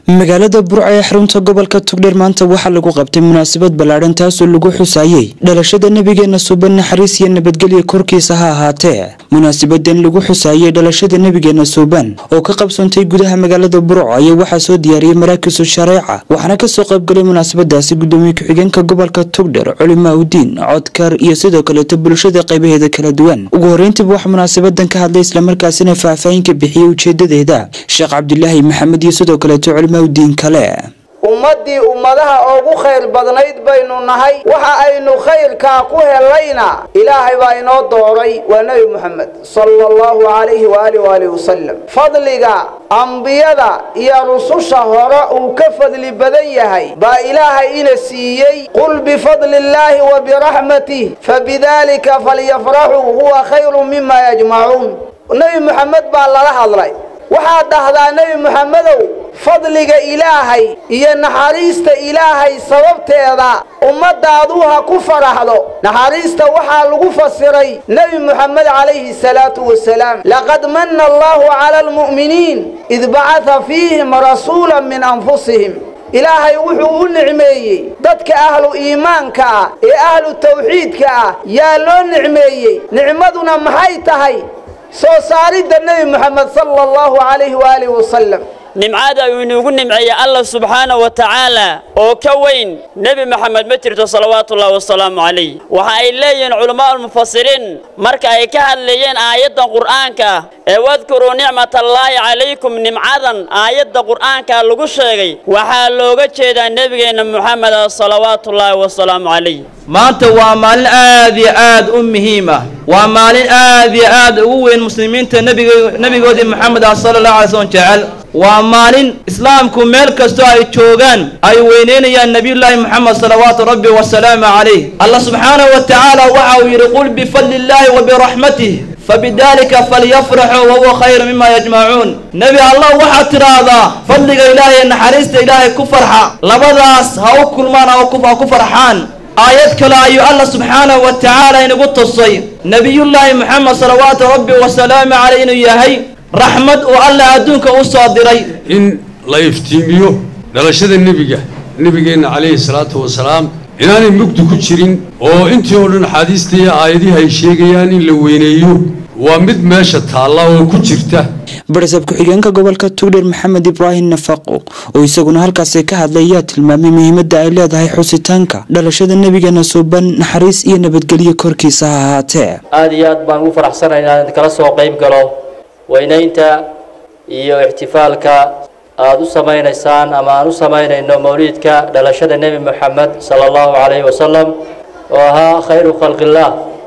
magaalada burca ee xarunta gobolka tugdheer maanta waxaa lagu qabtay munaasabad ballaadhan taasoo lagu xusaayey dhalashada nebigeena suuban naxariis iyo nabadgelya korkiisa ha ahaatee munaasabadan lagu xusaayey dhalashada nebigeena suuban oo ka qabsoontay gudaha magaalada burco ayaa waxaa soo diyaariyey maraakisu shareeca waxaana kasoo qaybgalay munaasabadaasi gudoomiye ku-xigeenka gobolka tugdheer culimaa udiin codkar iyo sidoo kaleeto bulshada qaybaheeda kala duwan ugu horeyntiiba waxaa munaasabadan ka hadlay islamarkaasina faahfaahin ka bixiyey ujeedadeeda sheekh cabdilaahi maxamed iyo sidoo kaleeto culimaudiin kale ummaddii ummadaha ugu khayr badnayd baynu nahay waxa aynu khayrkaa ku helayna ilaahay baa inoo dooray waa nebi moxamed sala allahu calayhi waaalih waalihi wasalam fadliga ambiyada iyo rususha hore uu ka fadli badan yahay baa ilaahay ina siiyey qul bifadli illaahi wa biraxmatih fabidaalika falyafraxuu huwa khayru mima yajmacuun nebi moxamed baa lala hadlay waxaad dhahdaa nebi moxamedow fadliga ilaahay iyo naxariista ilaahay sababteeda ummaddaadu ha ku faraxdo naxariista waxaa lagu fasiray nebi moxamed calayhi salaatu wasalaam laqad manna allahu cala almu'miniin id bacata fiihim rasuula min anfusihim ilaahay wuxuu u nicmeeyey dadka ahlu iimaanka ah ee ahlu tawxiidka ah yaa loo nicmeeyey nicmaduna maxay tahay soo saaridda nebi moxamed sala allahu calayhi waaalih wasalam nimcada uu inuugu nimceeyey allah subxaana wa tacaala oo ka weyn nebi moxamed ma jirto salawaatuullahi wasalaamu calayh waxa ay leeyihiin culamaaulmufasiriin marka ay ka hadlayeen aayaddan qur'aanka ee wadkuruu nicmatallaahi calaykum nimcadan aayadda qur'aanka lagu sheegay waxaa looga jeedaa nebigeenna moxameda salawaatuullaahi wasalaamu calayh maanta waa maalin aad iyo aad u muhiim ah waa maalin aad iyo aad ugu weyn muslimiinta nebigoodii moxamed ah sala allah alay slm jecel waa maalin islaamku meel kastoo ay joogaan ay weyneynayaan nebiyullaahi moxamed salawaatu rabbi wasalaamu calayh allah subxaanahu wa tacaala waxa uu yidhi qul bifadli illaahi wa biraxmatih fabidaalika falyafraxuu wahuwa khayru mima yajmacuun nebi allah waxaad tidhaahdaa fadliga ilaahay ee naxariista ilaahay ku farxa labadaas ha u kulmaan ha ku farxaan aayad kale ayuu allah subxaanahu wa tacaala inagu tusay nebiyullaahi moxamed salawaatu rabbi wasalaamu caleyh inuu yahay raxmad uu allah adduunka u soo diray in la iftiimiyo dhalashada nebiga nebigeenna calayhi salaatu wasalaam inaanay mugdi ku jirin oo intii oo dhan axaadiista iyo aayadihi ay sheegayaan in la weyneeyo waa mid meesha taalla oo ku jirta barasab ku-xigeenka gobolka tugdheer maxamed ibraahim nafaqo oo isaguna halkaasi ka hadlay ayaa tilmaamay muhiimadda ay leedahay xusitaanka dhalashada nebigeena suuban naxariis iyo nabadgelyo korkiisa ha ahaatee aada iyo aad baan ugu faraxsanay inaan kala soo qayb galo weynaynta iyo ixtifaalka aada u samaynaysaan ama aan u samaynayno mawliidka dhalashada nebi moxamed sala allahu calayhi wasalam oo ahaa khayru khalqillaah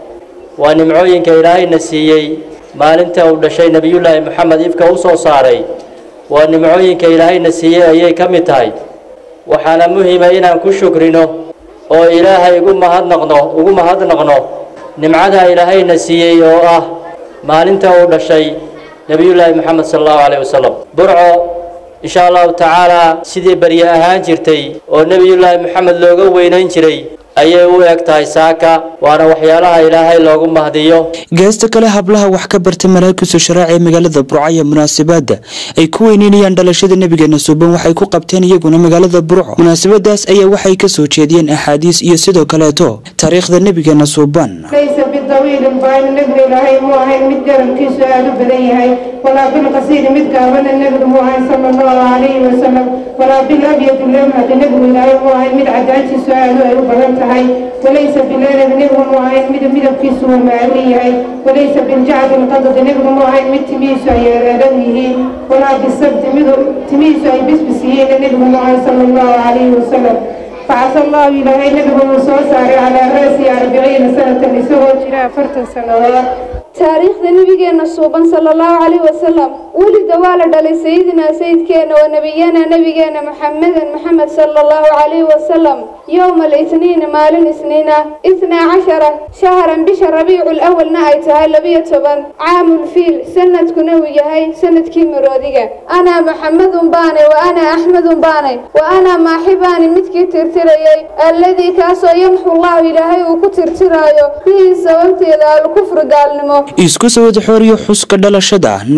waa nimcooyinka ilaahayna siiyey maalinta uu dhashay nebiyullaahi moxamed ifka u soo saaray waa nimcooyinka ilaahayna siiyey ayay ka mid tahay waxaana muhima inaan ku shukrino oo ilaahay ugu mahadnaqno ugu mahadnaqno nimcada ilaahayna siiyey oo ah maalinta uu dhashay nebiyullaahi moxamed sala allahu calayh wasalam burco insha allahu tacaalaa sidii barye ahaan jirtay oo nebiyullaahi moxamed looga weynayn jiray ayay u eg tahay saaka waana waxyaalaha ilaahay loogu mahdiyo geesta kale hablaha wax ka bartay maraakisu sharaac ee magaalada burco iyo munaasabada ay ku weyneynayaan dhalashada nebigeena suuban waxay ku qabteen iyaguna magaalada burco munaasabadaas ayaa waxay ka soo jeediyeen axaadiis iyo sidoo kaleeto taariikhda nebigeena suuban laysa bidawiilin baayn nebiga ilaahay muu ahayn mid jarankiisu aada u badan yahay walaa bilqasiiri mid gaabana nebigu muu ahayn sala allahu calayhi wasalam walaa bilabyadi lamhadi nebigu ilaahay muu ahayn mid cadaantiisu aadu ay u badan tahay walaysa bileelad nebigu muu ahayn mid midabkiisu uu maalin yahay walaysa biljacdi lqadadi nebigu muu ahayn mid timihiisu ay ereeran yihiin walaa bisabti mid timihiisu ay bisbis yihiin nebigu muu ahayn sala allahu calayhi wasalam facasa allahu ilaahay nebigu wuu soo saaray calaa ra'si arbiciina sanatan isagoo jira afartan sannadood taariikhda nebigeenna suuban sala allahu calayh wasalam welida waa la dhalay sayidinaa sayidkeenna wa nebiyana nebigeenna maxamedan maxamed sala allahu calayhi wasalam yowma alitniina maalin isniina itnaa cashara shahran bisha rabiicu lawalna ay tahay labiyo toban caamulfiil sanadkuna uu yahay sanadkii maroodiga anaa maxamedun baanay wa anaa axmedun baanay wa anaa maaxibaani midkii tirtirayay alladii kaasoo yamxu llahu ilaahay uu ku tirtiraayo bihii sababteeda alkufru gaalnimo isku sawada xooriyo xuska dhalashada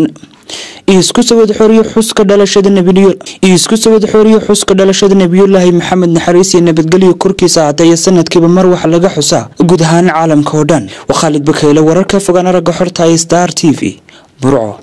isku sawad xoriyo xuska dhalashada nabiyo isku sawad xoriyo xuska dhalashada nabiyullaahi maxamed naxariis iyo nabadgelyo korkiisa haataya sanadkiiba mar wax laga xusaa guud ahaan caalamka oo dhan waa khaalid bakeyle wararka fogaan aragga xorta star t v burco